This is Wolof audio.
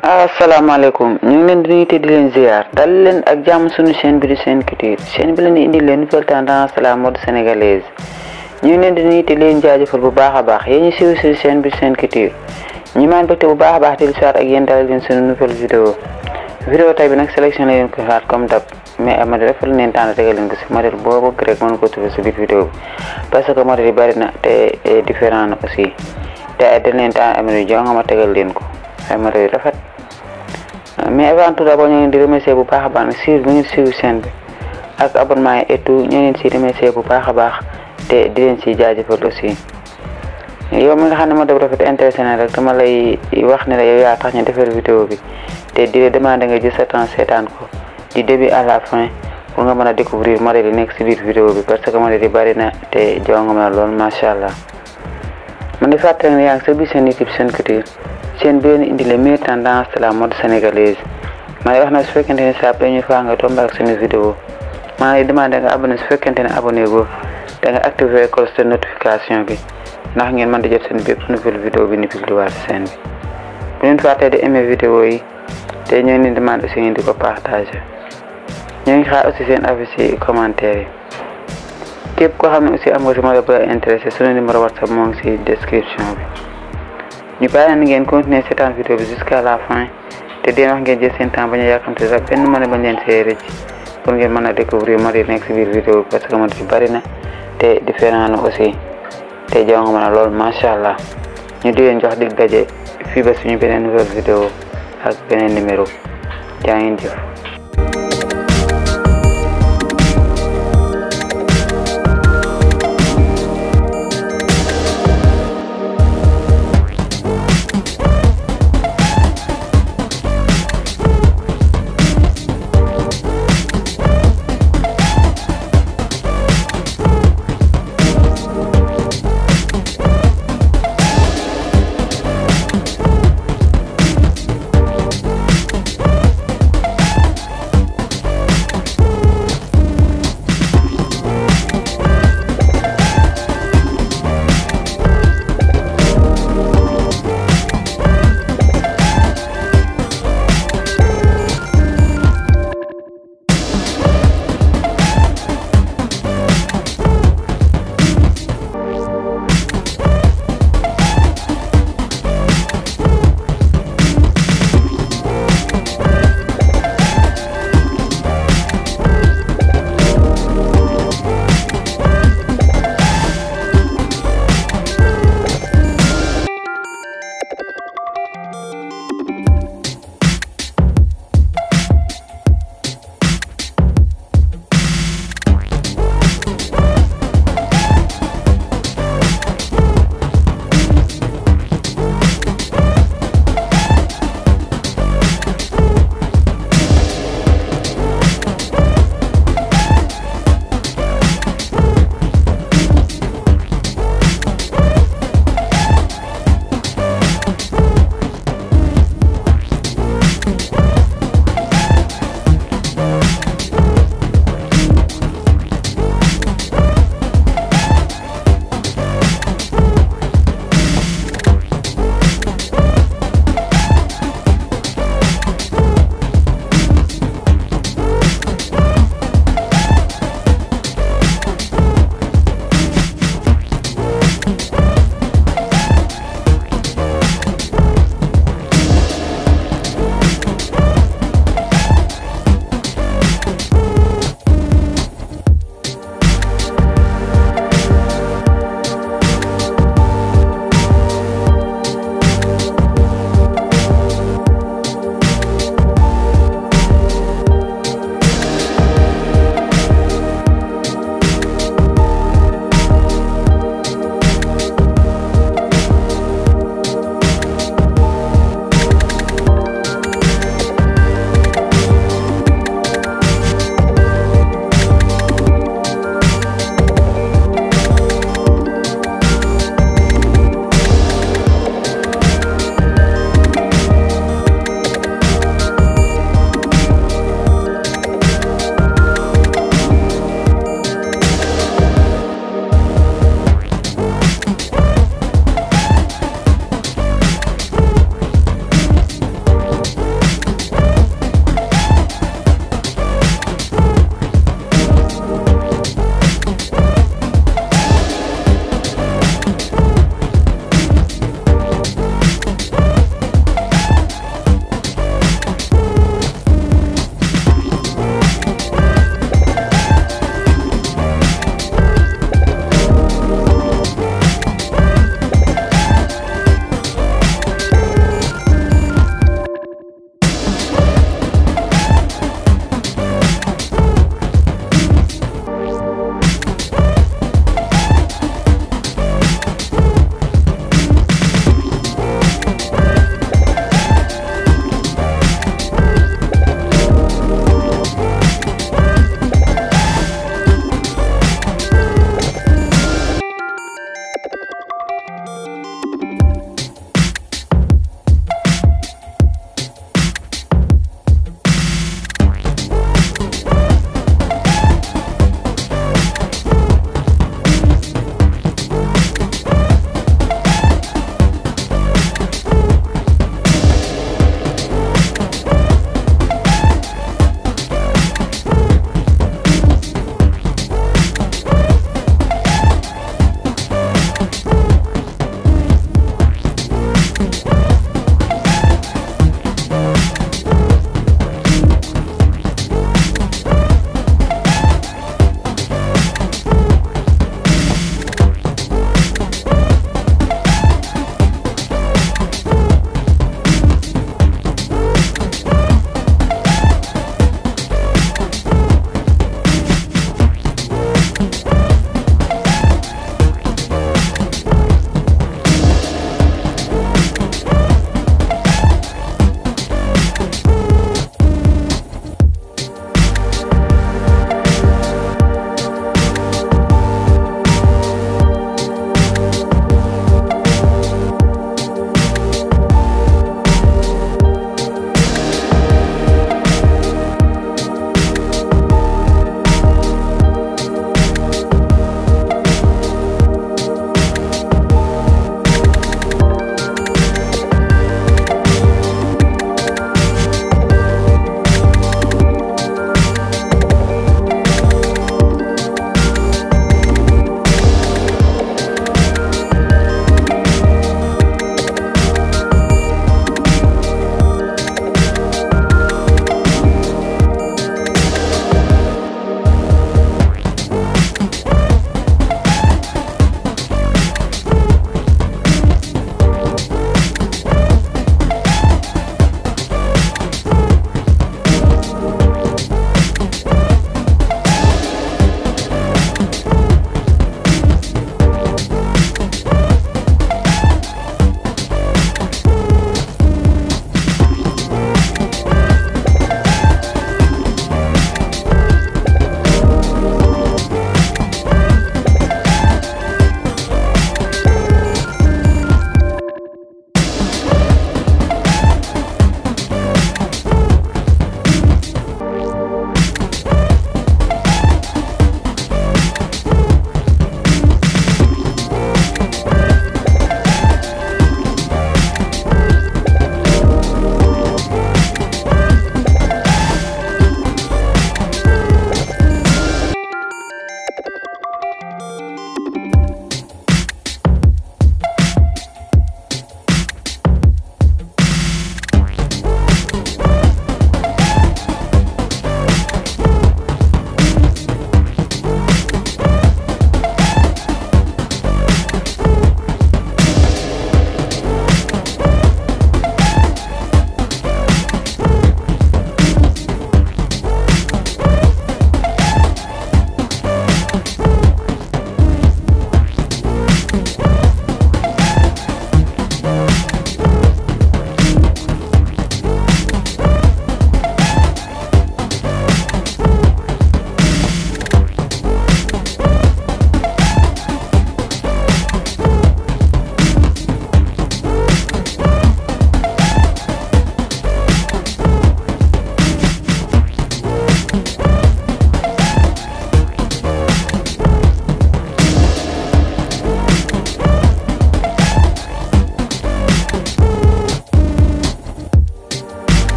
asalaamaaleykum ñu ngi leen di nuyu te di leen ziar dal leen ak jàmm suñu chaîne bi di Sen Culture chaîne bi leen di indi leen nouvelle tendance la mode sénégalaise ñu ngi leen di nuyu te di leen jaajëfal bu baax a baax yéen ñu siiw si chaîne bi di Sen Culture ñu maan bëgte bu baax a baax di lu ak yéen dalal leen suñu nouvelle vidéo vidéo tay bi nag sélection la leen ko xaar comme dab mais am na dafa leen tànn tegal leen ko si modèle boo bëgg rek mën ko trouver si biir vidéo bi parce que modèle yi bari na te différent na aussi te dañ leen tànn am na jonga ma tegal leen ko ay modèle yu rafet mais avant tout d'abord ñu ngi leen di remercier bu baax a baax nag suivre bi ngeen suivre chaîne bi ak abonnement yi et tout ñu ngi leen si remercier bu baax a baax te di leen si jaajëfal aussi yow mi nga xam ne moo def rafet intéressé na rek dama lay wax ne la yow yaa tax ñu defar vidéo bi te di la demander nga jël sa temps seetaan ko du début à la fin pour nga mën a découvrir modèle yi nekk si biir vidéo bi parce que modèle yi bari na te jonga ma lool macha allah man di fàttali ne yaa ngi sa biir seen YouTube Sen Culture chaîne bi leen indi les meilleures tendances de la mode sénégalaise ma lay wax na su fekkente ne saa première fois nga tombé ak suñu vidéo maa lay demandé nga abonné su fekkente ne abonné go da nga activé cloche de notification bi ndax ngeen mën di jot seen bépp nouvelle vidéo bi ni publié waat chaîne bi bu leen fàttee di aimé vidéo yi te ñoo ngi leen demandé aussi ngeen di ko partagé ñoo ngi xaar aussi seen avis ci commentaire yi képp koo xam ne aussi am nga si modèle bu la intéressé suñu numéro whatsapp moo ngi si description bi ñu bàyyi leen ngeen continuer seetaan vidéo bi jusqu'à la fin te deen wax ngeen jël seen temps bañ a yàkkamte sax benn mën a bañ leen see rëcc pour ngeen mën a découvrir modèle nekk si biir vidéo bi parce que modèle yi bari na te différent na aussi te jaw nga mën a lool macha allah ñu di leen jox dig daje fii ba suñu beneen nouvelle vidéo ak beneen numéro jaa ngeen jëf Thank